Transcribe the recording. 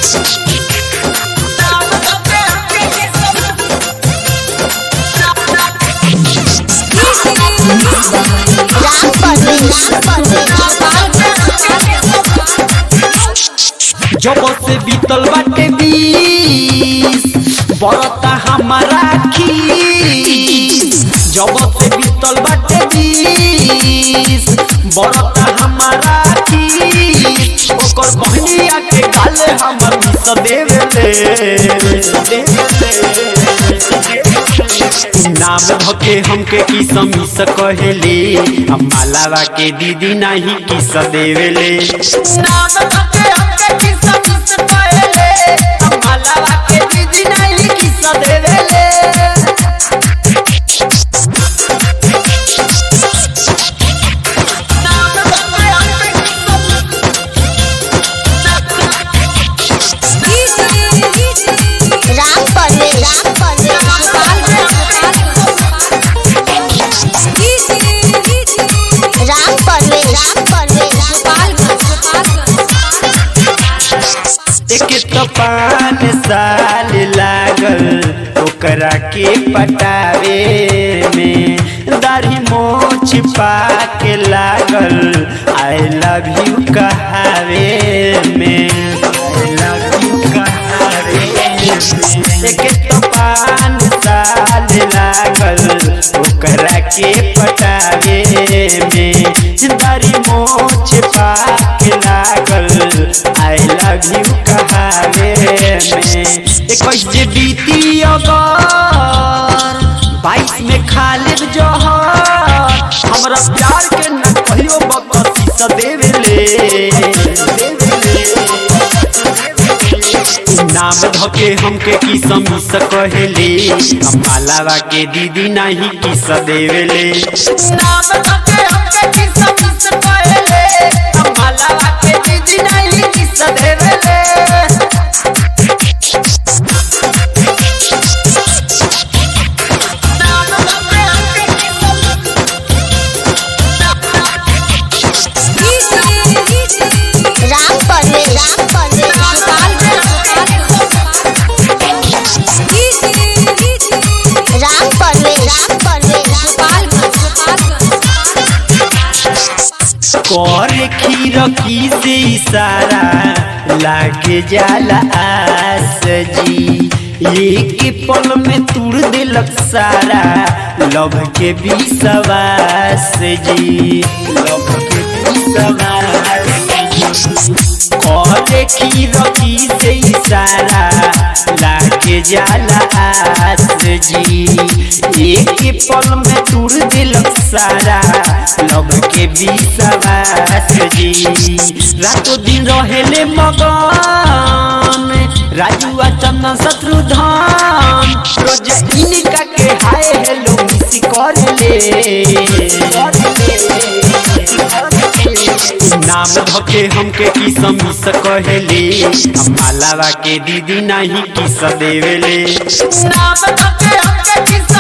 राम परवेश जब से बीतल बाटे बीस बरता हमारा खीस जब से बीतल बाटे बीस बरता हमारा खीस ओकर बहनिया के गाले हमर मिस देवेले नाम धके हमके किस मिस कहेले हम मालावा के दीदी नहीं किस देवेले नाम धके हमके किस मिस कहेले हम मालावा के दीदी नहीं किस देवेले राम परवेश राम परवेश एक तो पान साल लागल ओकरा के पटावे में दाढ़ी मोछ पाके लागल आई लव यू कहावे में आई लव यू कहावे में एक तो पान साल लागल ओकरा के पटावे में दाढ़ी मोछ पाके लागल आई लव यू कहावे में इक्कीस जे बीती अगर बाईस में खालिद जहर हमरा प्यार के न कहियो बकसी स देवेले नाम धके हमके की समीस कहेले हम मालावा के दीदी नहीं किस देवेले नाम धके हमके की समीस कहेले हम मालावा के दीदी नहीं किस देवेले राम परवेश राम परवेश कर खीर की से इशारा लागे जाला आस जी एक पल में तुड़ दिलक सारा लव के विश्वास जी लव के विश्वास और खीर की से इशारा लागे जाला आस जी एक पल में तुड़ दिलक सारा लव के विश्वास जी रातों दिन रहेले मगन राजू आ चंदन शत्रुधन रोज इनका के हाय हेलो मिस करले नाम धके हमके की समीस कहेले हम मालावा के दीदी नहीं किस देवेले नाम धके हमके किस